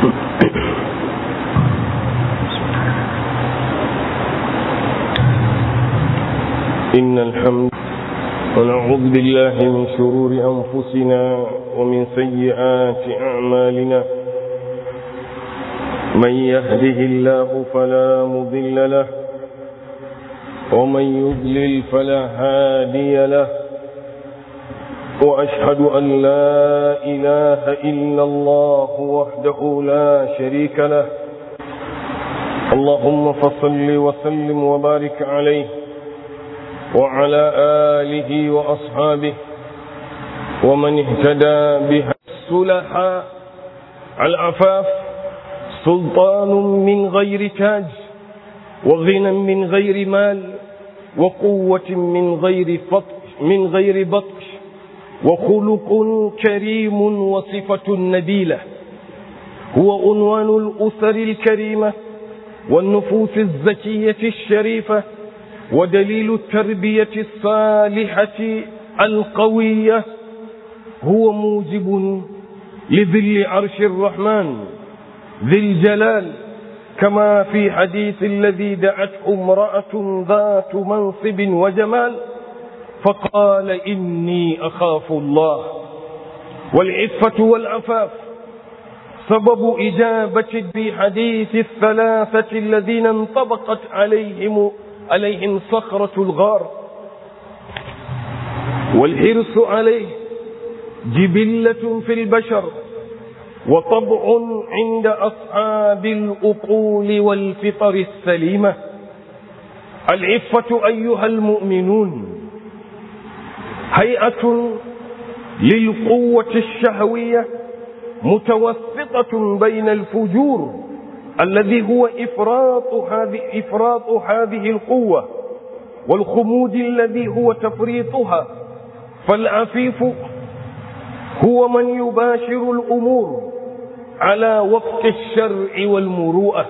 إن الحمد ونعوذ بالله من شرور أنفسنا ومن سيئات أعمالنا من يهده الله فلا مضل له ومن يضلل فلا هادي له وأشهد أن لا إله إلا الله وحده لا شريك له اللهم فصل وسلم وبارك عليه وعلى آله وأصحابه ومن اهتدى بها السلحاء العفاف سلطان من غير تاج وغنى من غير مال وقوة من غير فطش من غير بطش وخلق كريم وصفة نبيلة هو عنوان الأسر الكريمة والنفوس الزكية الشريفة ودليل التربية الصالحة القوية هو موجب لذل عرش الرحمن ذي الجلال كما في حديث الذي دعته امرأة ذات منصب وجمال فقال إني أخاف الله والعفة والعفاف سبب إجابة بحديث الثلاثة الذين انطبقت عليهم عليهم صخرة الغار والحرص عليه جبلة في البشر وطبع عند أصحاب الأقول والفطر السليمة العفة أيها المؤمنون هيئة للقوة الشهوية متوسطة بين الفجور الذي هو إفراط هذه إفراط هذه القوة والخمود الذي هو تفريطها فالعفيف هو من يباشر الأمور على وفق الشرع والمروءة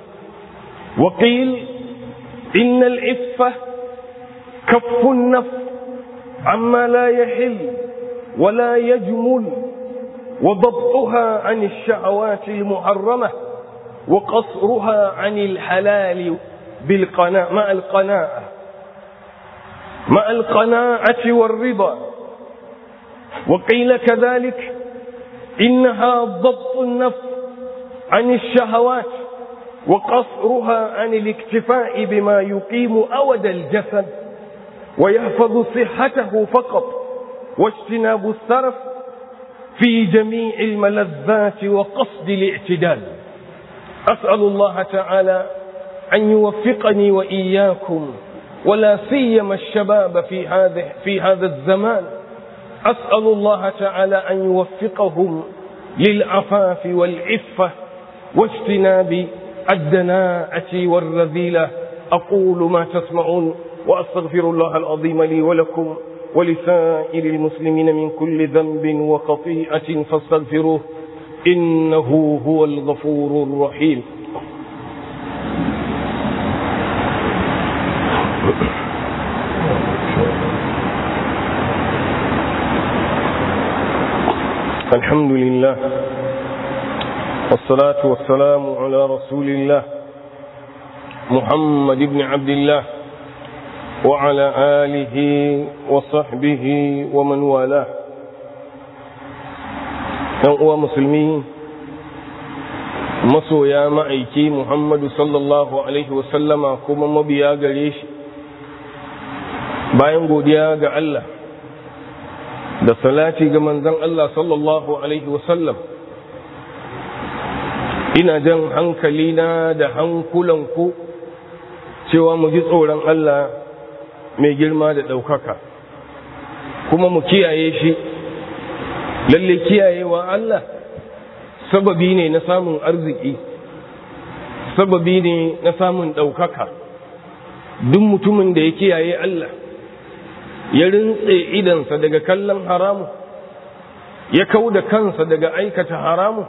وقيل إن العفة كف النفس عما لا يحل ولا يجمل وضبطها عن الشهوات المحرمة وقصرها عن الحلال بالقناعة مع القناعة مع القناعة والرضا وقيل كذلك إنها ضبط النفس عن الشهوات وقصرها عن الاكتفاء بما يقيم أود الجسد ويحفظ صحته فقط واجتناب السرف في جميع الملذات وقصد الاعتدال أسأل الله تعالى أن يوفقني وإياكم ولا سيما الشباب في هذا في هذا الزمان أسأل الله تعالى أن يوفقهم للعفاف والعفة واجتناب الدناءة والرذيلة أقول ما تسمعون وأستغفر الله العظيم لي ولكم ولسائر المسلمين من كل ذنب وخطيئة فاستغفروه إنه هو الغفور الرحيم الحمد لله والصلاة والسلام على رسول الله محمد بن عبد الله وعلى آله وصحبه ومن والاه ‘yan uwa musulmi masoya ma'aiki Muhammadu sallallahu Alaihi wasallama kuma mabiya gare shi bayan godiya ga Allah da salati ga manzan Allah sallallahu Alaihi wasallam ina jan hankalina da hankulanku cewa mu ji tsoron Allah mai girma da ɗaukaka kuma mu kiyaye shi lalle kiyayewa Allah sababi ne na samun arziki sababi ne na samun ɗaukaka duk mutumin da ya kiyaye Allah ya rintse idansa daga kallon haramu ya kau da kansa daga aikata haramu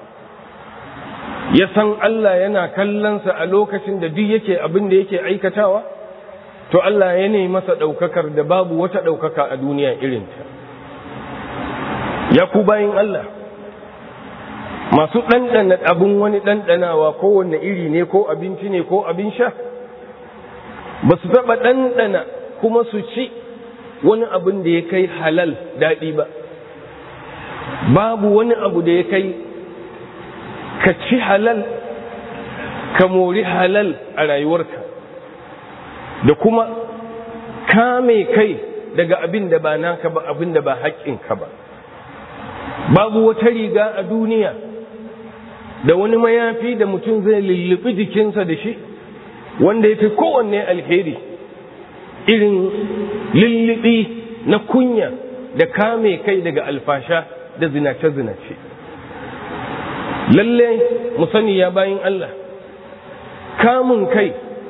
ya san Allah yana kallonsa a lokacin da duk yake abin da yake aikatawa to Allah ya ne masa ɗaukakar da babu wata ɗaukaka a duniya irinta ya ku bayin Allah masu ɗanɗana abin wani ɗanɗanawa kowanne iri ne ko abinci ne ko abin sha ba su taɓa ɗanɗana kuma su ci wani abin da ya kai halal daɗi ba babu wani abu da ya kai ka ci halal ka mori halal a rayuwarka da kuma kame kai daga abin da ba naka ba abin da ba haƙƙinka ba babu wata riga a duniya da wani mayafi da mutum zai lullubi jikinsa da shi wanda ya fi kowanne alheri irin lullubi na kunya da kame kai daga alfasha da zinace-zinace lalle mu sani ya bayin Allah kamun kai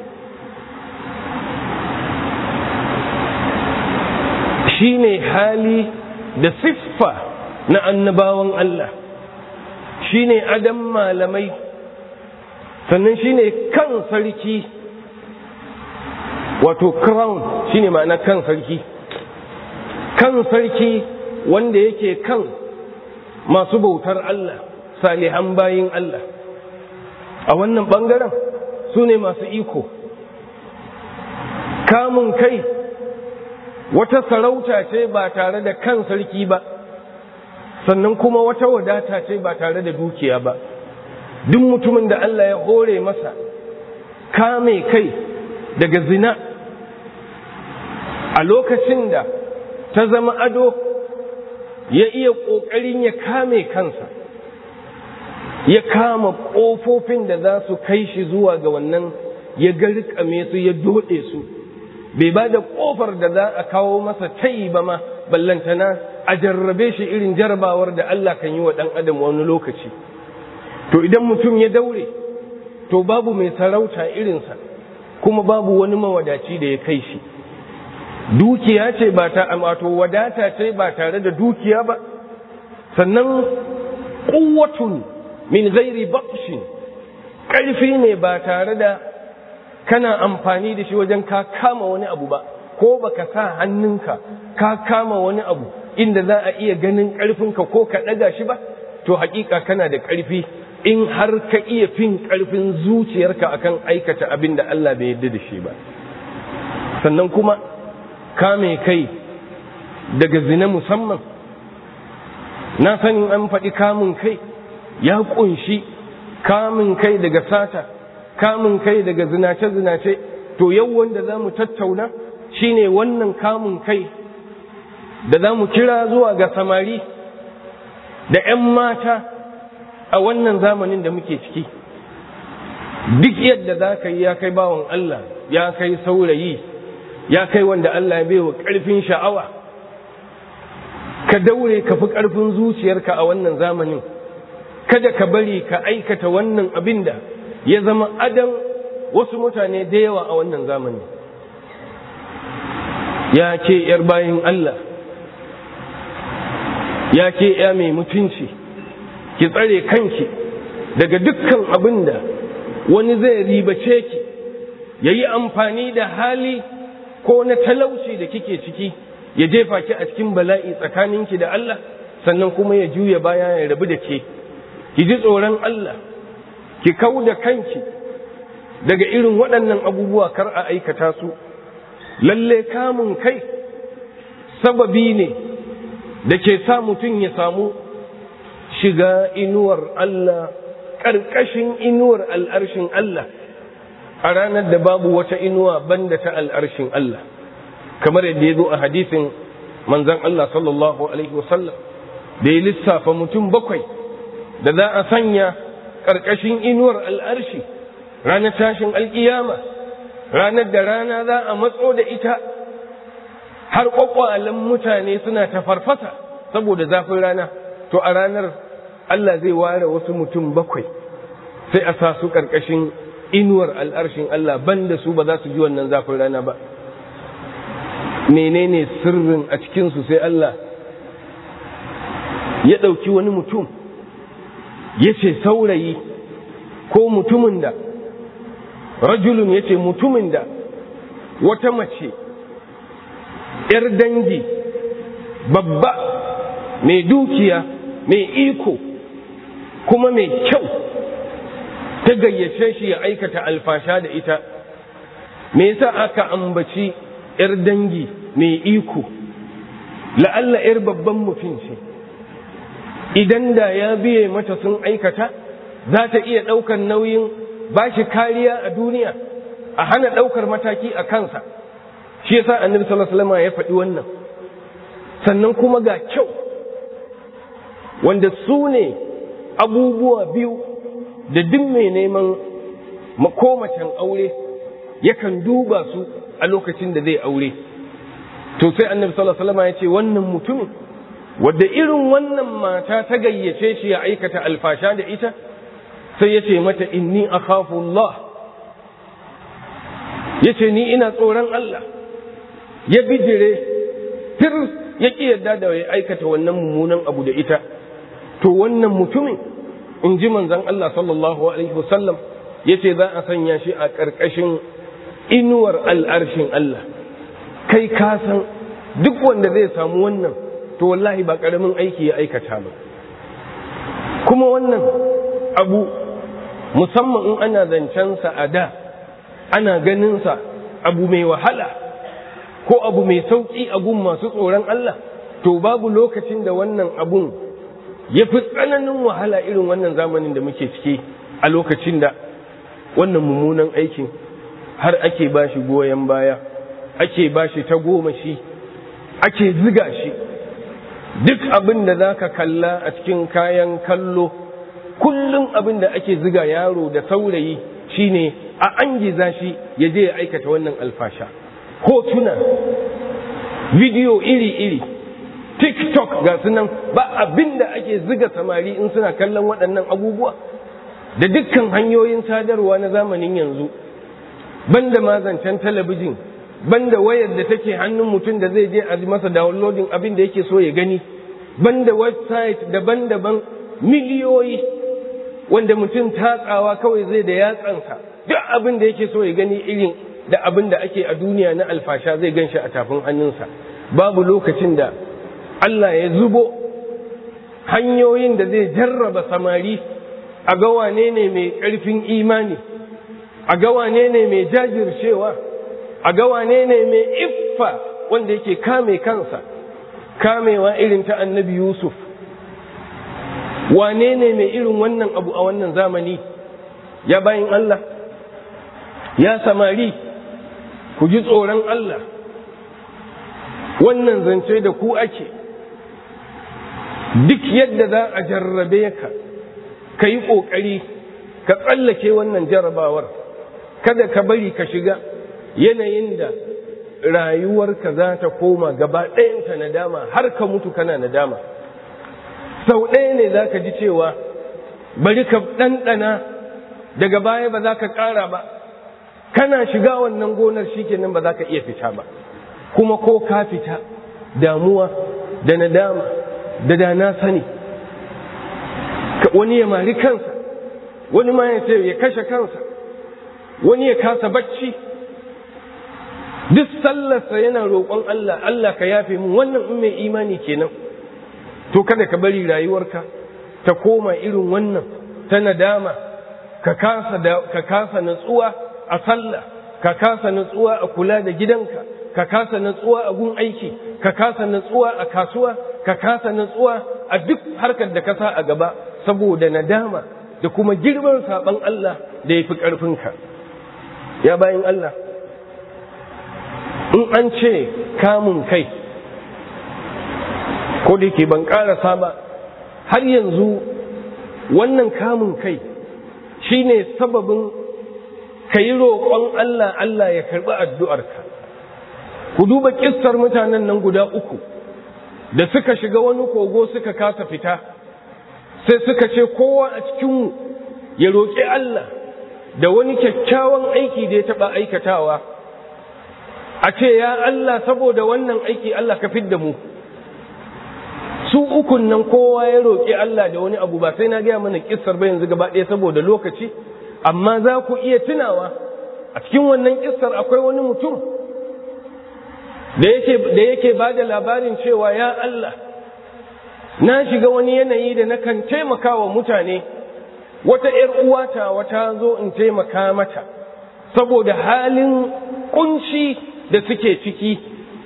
shine hali da siffa na annabawan Allah shine adam malamai sannan shine kan sarki wato crown shine ma'ana kan sarki kan sarki wanda yake kan masu bautar Allah salihan bayin Allah a wannan bangaren su ne masu iko kamun kai wata sarauta ce ba tare da kan sarki ba sannan kuma wata wadata ce ba tare da dukiya ba duk mutumin da Allah ya hore masa kame kai daga zina a lokacin da ta zama ado ya iya ƙoƙarin ya kame kansa ya kama ƙofofin da za su kai shi zuwa ga wannan ya garkame su ya doɗe su bai ba da ƙofar da za a kawo masa tayi ba ma ballantana a jarrabe shi irin jarabawar da Allah kan yi wa ɗan adam wani lokaci to idan mutum ya daure to babu mai sarauta irinsa kuma babu wani mawadaci da ya kai shi dukiya ce ba ta wato wadata ce ba tare da dukiya ba sannan ƙuwatun min gairi bakshin ƙarfi ne ba tare da kana amfani da shi wajen ka kama wani abu ba ko baka sa hannunka ka kama wani abu inda za a iya ganin ƙarfinka ko ka ɗaga shi ba to haƙiƙa kana da ƙarfi in har ka iya fin ƙarfin zuciyarka akan aikata abin da Allah bai yarda da shi ba sannan kuma kame kai daga zina musamman na sanin an faɗi kamun kai ya ƙunshi kamun kai daga sata kamun kai daga zinace-zinace to yau wanda za mu tattauna shine wannan kamun kai da za mu kira zuwa ga samari da 'yan mata a wannan zamanin da muke ciki duk yadda za ka yi ya kai bawan Allah ya kai saurayi ya kai wanda Allah ya baiwa ƙarfin sha'awa ka daure ka fi ƙarfin zuciyarka a wannan zamanin kada ka bari ka aikata wannan abin da ya zama adam wasu mutane da yawa a wannan zamani ya ce ‘yar bayin Allah ya ce ‘ya mai mutunci ki tsare kanki daga dukkan abin da wani zai ribace ki ya yi amfani da hali ko na talauci da kike ciki ya jefa ki a cikin bala'i tsakaninki da Allah sannan kuma ya juya baya ya rabu da ke ki ji tsoron Allah ki kau da kanki daga irin waɗannan abubuwa kar a aikata su lalle kamun kai sababi ne da ke sa mutum ya samu shiga inuwar Allah ƙarƙashin inuwar al'arshin Allah a ranar da babu wata inuwa banda ta al'arshin Allah kamar yadda ya zo a hadisin manzan Allah sallallahu Alaihi wasallam da ya lissafa mutum bakwai da za a sanya ƙarƙashin inuwar al'arshi ranar tashin alƙiyama ranar da rana za a matso da ita har ƙwaƙwalen mutane suna ta farfasa saboda zafin rana to a ranar Allah zai ware wasu mutum bakwai sai a sa su ƙarƙashin inuwar al'arshin Allah banda su ba za su ji wannan zafin rana ba menene sirrin a cikinsu sai Allah ya ɗauki wani mutum ya ce saurayi ko mutumin da rajulun ya ce mutumin da wata mace ‘yar dangi babba mai dukiya mai iko kuma mai kyau ta gayyace shi ya aikata alfasha da ita me yasa aka ambaci 'yar dangi mai iko la'alla 'yar babban mutum ce idan da ya biye mata sun aikata za ta iya ɗaukar nauyin ba shi kariya a duniya a hana ɗaukar mataki a kansa shi yasa annabi sallallahu alaihi wasallam ya faɗi wannan sannan kuma ga kyau wanda su ne abubuwa biyu da duk mai neman makomacin aure yakan duba su a lokacin da zai aure to sai annabi sallallahu alaihi wasallam ya ce wannan mutumin wadda irin wannan mata ta gayyace shi ya aikata alfasha da ita sai ya ce mata inni akhafu Allah ya ce ni ina tsoron Allah ya bijire fir ya ƙi yadda da ya aikata wannan mummunan abu da ita to wannan mutumin in ji manzon Allah sallallahu alaihi wasallam ya ce za a sanya shi a ƙarƙashin inuwar al'arshin Allah kai ka san duk wanda zai samu wannan to wallahi ba ƙaramin aiki ya aikata ba kuma wannan abu musamman in ana zancensa a da ana ganinsa abu mai wahala ko abu mai sauƙi a gun masu tsoron Allah to babu lokacin da wannan abun ya fi tsananin wahala irin wannan zamanin da muke ciki a lokacin da wannan mummunan aikin har ake ba shi goyon baya ake ba shi ta goma shi ake ziga shi duk abin da za ka kalla a cikin kayan kallo kullum abin da ake ziga yaro da saurayi shine a an giza shi ya je ya aikata wannan alfasha hotuna bidiyo iri-iri tiktok ga sunan ba abin da ake ziga samari in suna kallon waɗannan abubuwa da dukkan hanyoyin sadarwa na zamanin yanzu banda mazancen talabijin banda wayar da take hannun mutum da zai je a masa downloading abin da yake so ya gani banda website daban-daban miliyoyi wanda mutum tatsawa kawai zai da yatsansa duk abin da yake so ya gani irin da abin da ake a duniya na alfasha zai gan shi a tafin hannunsa babu lokacin da Allah ya zubo hanyoyin da zai jarraba samari a ga wane ne mai ƙarfin imani a ga wane ne mai jajircewa a ga wane ne mai iffa wanda yake kame kansa kamewa irin ta annabi yusuf wane ne mai irin wannan abu a wannan zamani ya bayin Allah ya samari ku ji tsoron Allah wannan zance da ku ake duk yadda za a jarrabe ka ka yi ƙoƙari ka tsallake wannan jarrabawar kada ka bari ka shiga yanayin da rayuwarka za ta koma gaba ɗayanta nadama har ka mutu kana nadama sau ɗaya ne za ka ji cewa bari ka ɗanɗana daga baya ba za ka ƙara ba kana shiga wannan gonar shi kenan ba za ka iya fita ba kuma ko ka fita damuwa da nadama da da na sani wani ya mari kansa wani ma ya ya kashe kansa wani ya kasa bacci duk sallarsa yana roƙon Allah Allah ka yafe mun wannan in mai imani kenan to kada ka bari rayuwarka ta koma irin wannan ta nadama ka kasa ka kasa natsuwa a sallah ka kasa natsuwa a kula da gidanka ka kasa natsuwa a gun aiki ka kasa natsuwa a kasuwa ka kasa natsuwa a duk harkar da ka sa a gaba saboda nadama da kuma girman saban Allah da ya fi ƙarfinka ya bayan Allah in an ce kamun kai ko da ke ban ƙarasa ba har yanzu wannan kamun kai shine sababin ka yi roƙon Allah Allah ya karɓi addu'arka ku duba ƙistar mutanen nan guda uku da suka shiga wani kogo suka kasa fita sai suka ce kowa a cikinmu ya roƙi Allah da wani kyakkyawan aiki da ya taɓa aikatawa a ce ya Allah saboda wannan aiki Allah ka fidda mu su ukun nan kowa ya roƙi Allah da wani abu ba sai na gaya mana kissar ba yanzu gaba ɗaya saboda lokaci amma za ku iya tunawa a cikin wannan kissar akwai wani mutum da yake da yake ba da labarin cewa ya Allah na shiga wani yanayi da nakan taimaka wa mutane wata ‘yar uwata wata zo in taimaka mata saboda halin kunci da suke ciki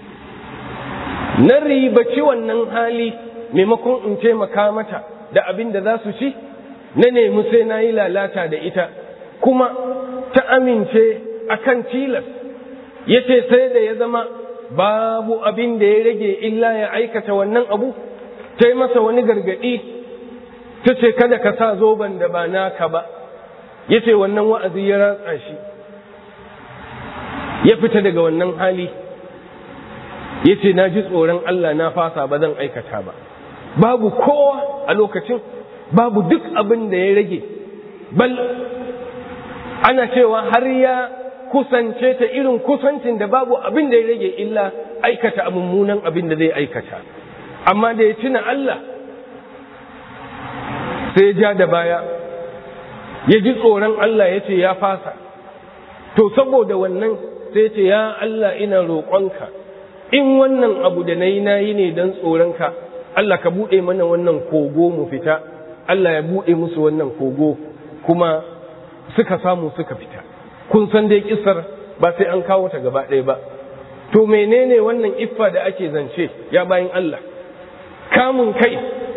na ribaci wannan hali maimakon in taimaka mata da abin da za su ci na nemi sai na yi lalata da ita kuma ta amince akan tilas ya ce sai da ya zama babu abin da ya rage illa ya aikata wannan abu ta yi masa wani gargaɗi ta ce kada ka sa zoben da ba naka ba ya ce wannan wa'azi ya ratsa shi ya fita daga wannan hali ya ce na ji tsoron Allah na fasa ba zan aikata ba babu kowa a lokacin babu duk abin da ya rage bal ana cewa har ya kusance ta irin kusancin da babu abin da ya rage illa aikata mummunan abin da zai aikata amma da ya tuna Allah sai ya ja da baya ya ji tsoron Allah ya ce ya fasa to saboda wannan sai ce ya Allah ina roƙonka in wannan abu da na yi na yi ne don tsoronka Allah ka buɗe mana wannan kogo mu fita Allah ya buɗe musu wannan kogo kuma suka samu suka fita kun san dai kisar ba sai an kawo ta gaba ɗaya ba to menene wannan iffa da ake zance ya bayan Allah kamun kai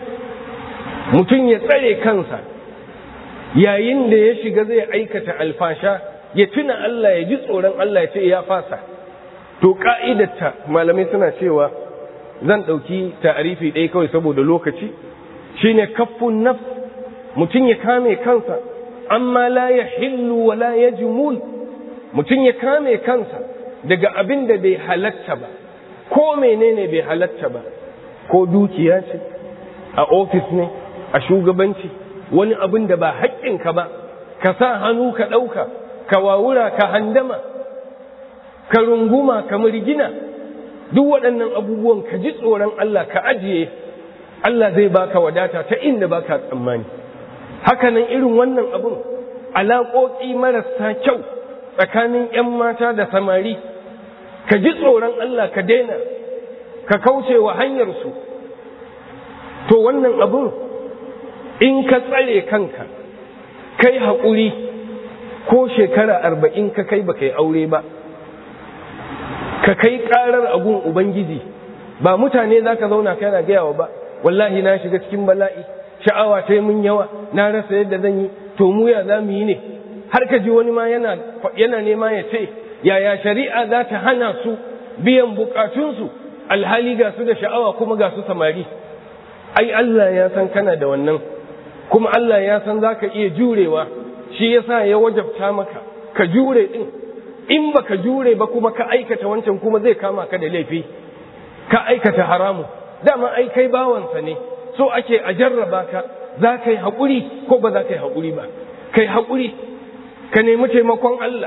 mutum ya tsare kansa yayin da ya shiga zai aikata alfasha ya tuna Allah ya ji tsoron Allah ya ce ya fasa to ka'idatta malamai suna cewa zan ɗauki ta'arifi ɗaya kawai saboda lokaci shine kaffun nafs mutum ya kame kansa amma la ya hillu wa la ya jimul mutum ya kame kansa daga abin da bai halatta ba ko menene bai halatta ba ko dukiya ce a ofis ne a shugabanci wani abin da ba haƙƙinka ba ka sa hannu ka ɗauka ka wawura ka handama ka runguma ka murgina duk waɗannan abubuwan ka ji tsoron Allah ka ajiye Allah zai baka wadata ta inda baka tsammani hakanan irin wannan abun alaƙoƙi marasa kyau tsakanin 'yan mata da samari ka ji tsoron Allah ka daina ka kauce wa hanyarsu to wannan abun in ka tsare kanka kai haƙuri ko shekara arba'in ka kai ba kai aure ba ka kai ƙarar agun ubangiji ba mutane za ka zauna kana gayawa ba wallahi na shiga cikin bala'i sha'awa ta mun yawa na rasa yadda zan yi to mu ya za mu yi ne har ka ji wani ma yana yana nema ya ce yaya shari'a za ta hana su biyan bukatunsu alhali ga su da sha'awa kuma ga su samari ai Allah ya san kana da wannan kuma Allah ya san za ka iya jurewa shi yasa ya wajabta maka ka jure din in baka jure ba kuma ka aikata wancan kuma zai kama ka da laifi ka aikata haramu dama ai kai bawansa ne so ake a jarraba ka za ka yi haƙuri ko ba za ka yi haƙuri ba ka yi haƙuri ka nemi taimakon Allah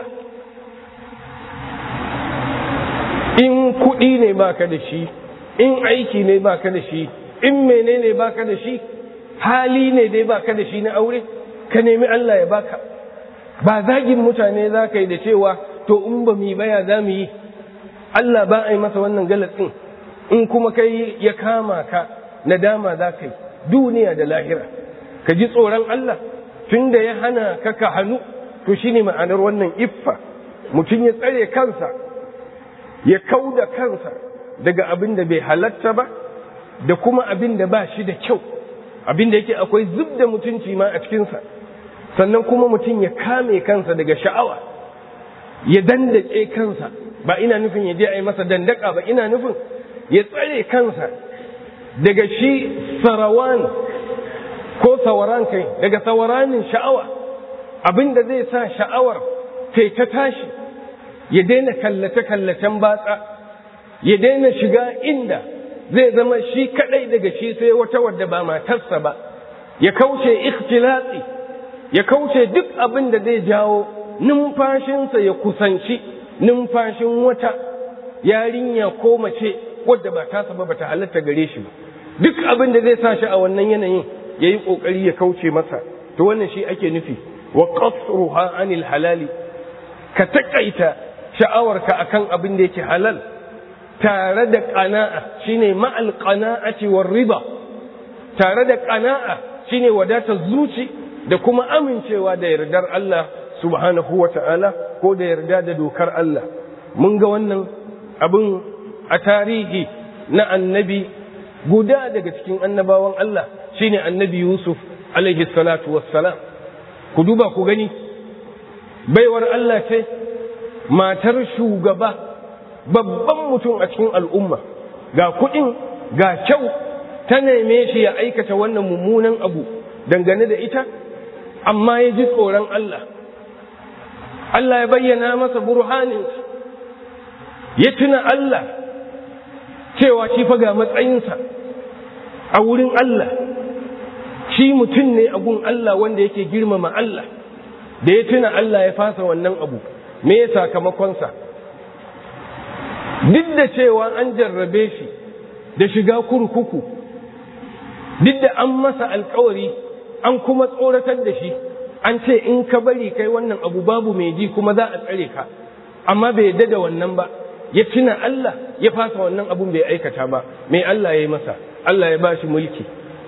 in kuɗi ne baka da shi in aiki ne baka da shi in menene baka da shi hali ne dai baka da shi na aure ka nemi Allah ya baka ba zagin mutane za ka yi da cewa to in ba mu baya za mu yi Allah ba a yi masa wannan galatsin in kuma kai ya kama ka nadama za ka yi duniya da lahira ka ji tsoron Allah tun da ya hana ka ka hannu to shine ma'anar wannan iffa mutum ya tsare kansa ya kau da kansa daga abin da bai halatta ba da kuma abin da ba shi da kyau abin da yake akwai zub da mutunci ma a cikinsa sannan kuma mutum ya kame kansa daga sha'awa ya dandake kansa ba ina nufin ya je a yi masa dandaka ba ina nufin ya tsare kansa daga shi sarawan ko sawaran kai daga sawaranin sha'awa abin da zai sa sha'awar kai ta tashi ya daina kallace-kallacen batsa ya daina shiga inda zai zama shi kadai daga shi sai wata wadda ba matarsa ba ya kauce ikhtilatsi ya kauce duk abin da zai jawo numfashinsa ya kusanci numfashin wata yarinya ko mace wadda ba tasa ba bata halatta gare shi ba duk abin da zai sa shi a wannan yanayin ya yi ƙoƙari ya kauce masa to wannan shi ake nufi wa qasruha anil halali ka taƙaita sha'awarka akan abin da yake halal tare da ƙana'a shine ma'al qana'ati war riba tare da ƙana'a shine wadatar zuci da kuma amincewa da yardar Allah subhanahu wa ta'ala ko da yarda da dokar Allah mun ga wannan abin a tarihi na annabi guda daga cikin annabawan Allah shine annabi Yusuf alaihi salatu wassalam ku duba ku gani baiwar Allah ce matar shugaba babban mutum a cikin al'umma ga kuɗin ga kyau ta neme shi ya aikata wannan mummunan abu dangane da ita amma ya ji tsoron Allah Allah ya bayyana masa burhanin ya tuna Allah cewa shi fa ga matsayinsa a wurin Allah shi mutum ne a gun Allah wanda yake girmama Allah da ya tuna Allah ya fasa wannan abu me ya sakamakonsa duk da cewa an jarrabe shi da shiga kurkuku duk da an masa alkawari an kuma tsoratar da shi an ce in ka bari kai wannan abu babu mai ji kuma za a tsare ka amma bai yadda da wannan ba ya tuna Allah ya fasa wannan abun bai aikata ba mai Allah ya yi masa Allah ya ba shi mulki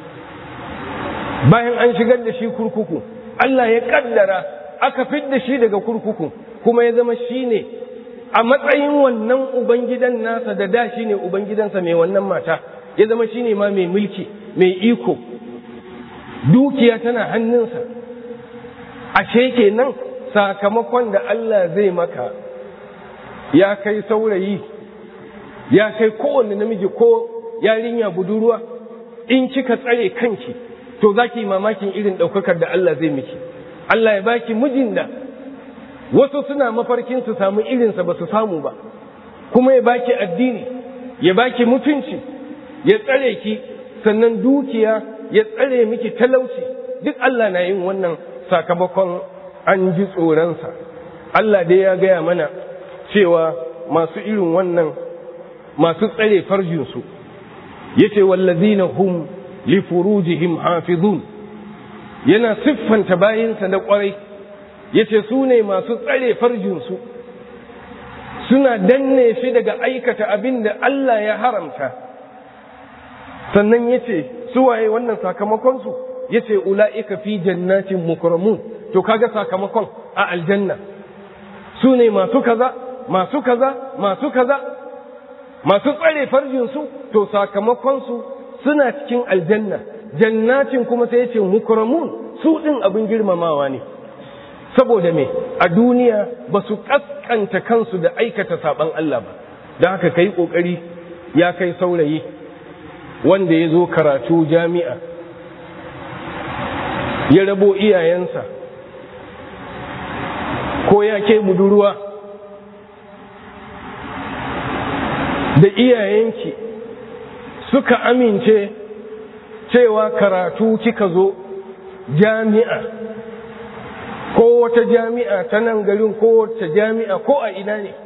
bayan an shigar da shi kurkuku Allah ya kaddara aka fidda shi daga kurkuku kuma ya zama shi ne a matsayin wannan ubangidan nasa da da shi ne ubangidansa mai wannan mata ya zama shi ne ma mai mulki mai iko dukiya tana hannunsa ashe kenan sakamakon da Allah zai maka ya kai saurayi ya kai kowanne namiji ko yarinya budurwa in kika tsare kanki to za ki mamakin irin ɗaukakar da Allah zai miki Allah ya baki mijin da wasu suna mafarkin su samu irinsa ba su samu ba kuma ya baki addini ya baki mutunci ya tsare ki sannan dukiya ya tsare miki talauci duk Allah na yin wannan sakamakon an ji tsoronsa Allah dai ya gaya mana cewa masu irin wannan masu tsare farjinsu yace wallazina hum li furujihim hafizun yana siffanta bayinsa da kwarai yace su ne masu tsare farjinsu suna danne shi daga aikata abin da Allah ya haramta sannan yace su waye wannan sakamakonsu yace ula'ika fi jannatin mukramun to kaga sakamakon a aljanna su ne masu kaza masu kaza masu kaza masu tsare farjinsu to sakamakonsu suna cikin aljanna jannatin kuma sai yace mukramun su din abin girmamawa ne saboda me a duniya ba su kaskanta kansu da aikata saban Allah ba don haka kai kokari ya kai saurayi wanda ya zo karatu jami'a ya rabo iyayensa ko ya ke budurwa da iyayenki suka amince cewa karatu kika zo jami'a ko wata jami'a ta nan garin ko wata jami'a ko a ina ne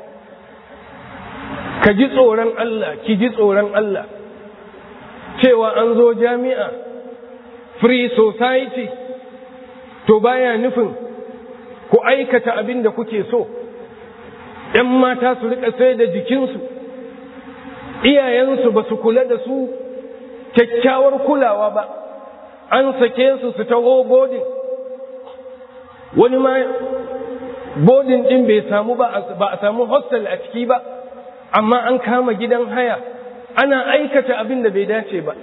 ka ji tsoron Allah ki ji tsoron Allah cewa an zo jami'a free society to baya nufin ku aikata abin da kuke so ‘yan mata su rika sai da jikinsu iyayensu ba su kula da su kyakkyawar kulawa ba an sake su su taho bodin wani ma bodin ɗin bai samu ba a samu hostel a ciki ba amma an kama gidan haya ana aikata abin da bai dace ba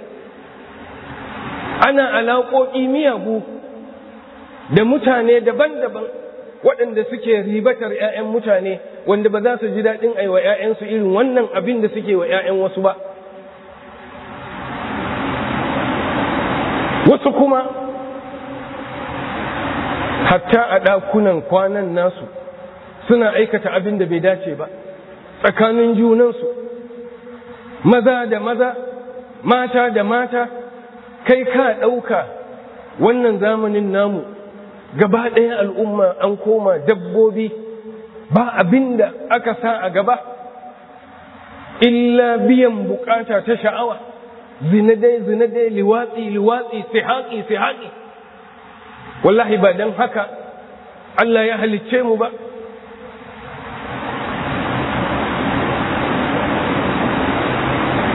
ana alaƙoƙi miyagu da mutane daban-daban waɗanda suke ribatar 'ya'yan mutane wanda ba za su ji daɗin aiwa 'ya'yansu irin wannan abin da suke wa 'ya'yan wasu ba wasu kuma hatta a ɗakunan kwanan nasu suna aikata abin da bai dace ba tsakanin junansu maza da maza mata da mata kai ka ɗauka wannan zamanin namu gaba ɗaya al'umma an koma dabbobi ba abin da aka sa a gaba illa biyan bukata ta sha'awa zinadai zinadai liwatsi liwatsi sihaƙi sihaƙi wallahi ba don haka Allah ya halicce mu ba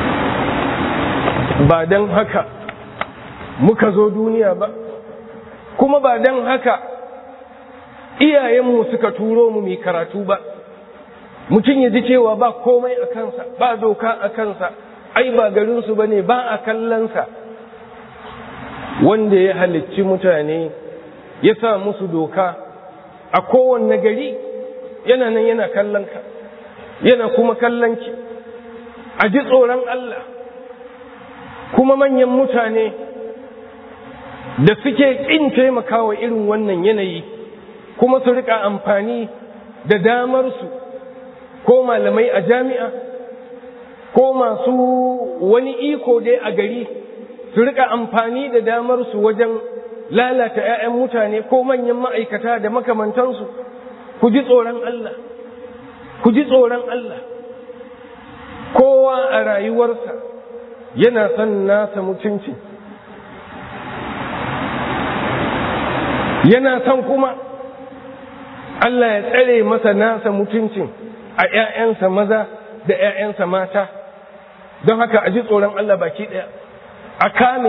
ba don haka muka zo duniya ba kuma ba don haka iyayenmu suka turo mu mai karatu ba mutum ya ji cewa ba komai a kansa ba doka a kansa ai ba garinsu ba ne ba a kallonsa wanda ya halicci mutane ya sa musu doka a kowanne gari yana nan yana kallonka yana kuma kallonki a ji tsoron Allah kuma manyan mutane da suke ƙin taimakawa irin wannan yanayi kuma su rika amfani da damarsu ko malamai a jami'a ko masu wani iko dai a gari su rika amfani da damarsu wajen lalata 'ya'yan mutane ko manyan ma'aikata da makamantansu ku ji tsoron Allah ku ji tsoron Allah kowa a rayuwarsa yana son nasa mutunci yana son kuma Allah ya tsare masa nasa mutuncin a ‘ya'yansa maza da ‘ya'yansa mata don haka a ji tsoron Allah baki ɗaya a kame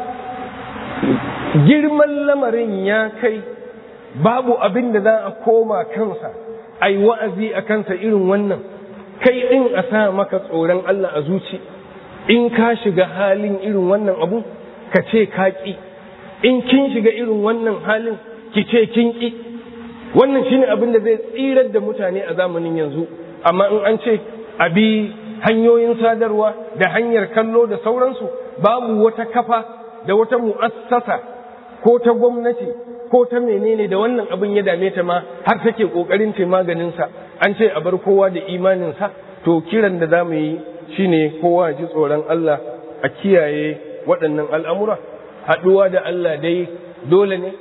girman lamarin ya kai babu abin da za a koma kansa a yi wa'azi a kansa irin wannan kai ɗin a sa maka tsoron Allah a zuci in ka shiga halin irin wannan abu ka ce ka ƙi in kin shiga irin wannan halin ki ce kin ƙi wannan shine abin da zai tsirar da mutane a zamanin yanzu amma in an ce a bi hanyoyin sadarwa da hanyar kallo da sauransu babu wata kafa da wata mu'assasa ko ta gwamnati ko ta menene da wannan abin ya dame ta ma har take kokarin ce maganinsa an ce a bar kowa da imaninsa to kiran da za mu yi shine kowa ji tsoron Allah a kiyaye waɗannan al'amura haɗuwa da Allah dai dole ne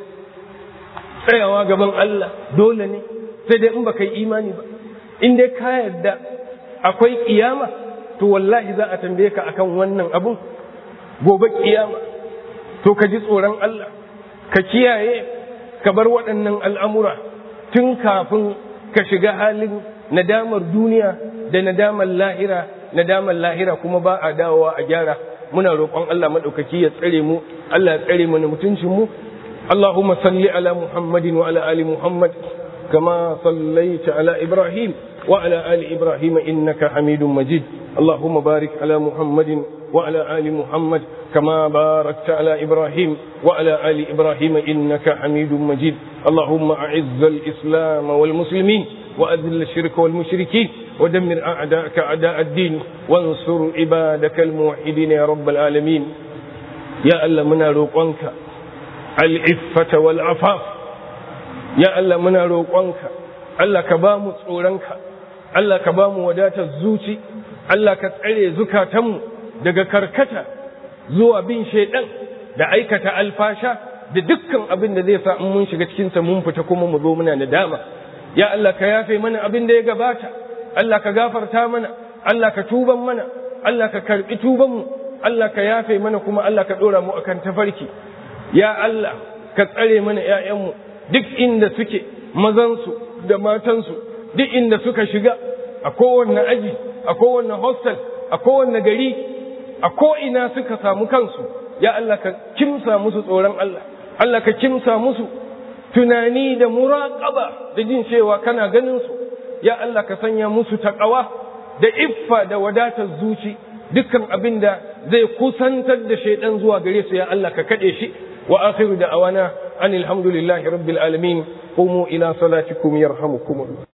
tsayawa gaban Allah dole ne sai dai in ba kai imani ba in dai ka yarda akwai kiyama to wallahi za a tambaye ka akan wannan abun gobe kiyama to ka ji tsoron Allah ka kiyaye ka bar waɗannan al'amura tun kafin ka shiga halin nadamar duniya da nadamar lahira nadamar lahira kuma ba a dawowa a gyara muna roƙon Allah maɗaukaki ya tsare mu Allah ya tsare mana mutuncin mu اللهم صل على محمد وعلى آل محمد كما صليت على إبراهيم وعلى آل إبراهيم إنك حميد مجيد اللهم بارك على محمد وعلى آل محمد كما باركت على إبراهيم وعلى آل إبراهيم إنك حميد مجيد اللهم أعز الإسلام والمسلمين وأذل الشرك والمشركين ودمر أعداءك أعداء الدين وانصر عبادك الموحدين يا رب العالمين يا الله منا روقنك al'iffata wal afaf ya Allah muna roƙonka Allah ka ba mu tsoronka Allah ka ba mu wadatar zuci Allah ka tsare zukatanmu daga karkata zuwa bin shaidan da aikata alfasha da dukkan abin da zai sa in mun shiga cikinsa mun fita kuma mu zo muna da dama ya Allah ka yafe mana abin da ya gabata Allah ka gafarta mana Allah ka tuban mana Allah ka karbi tubanmu Allah ka yafe mana kuma Allah ka ɗora mu akan tafarki ya Allah ka tsare mana ‘ya'yanmu duk inda suke mazansu da matansu duk inda suka shiga a kowanne aji a kowanne hostel a kowanne gari a ko'ina suka samu kansu ya Allah ka kimsa musu tsoron Allah Allah ka kimsa musu tunani da muraƙaba da jin cewa kana ganin su ya Allah ka sanya musu taƙawa da iffa da wadatar zuci dukkan abin da zai kusantar da shaidan zuwa gare su ya Allah ka kaɗe shi وآخر دعوانا أن الحمد لله رب العالمين قوموا إلى صلاتكم يرحمكم الله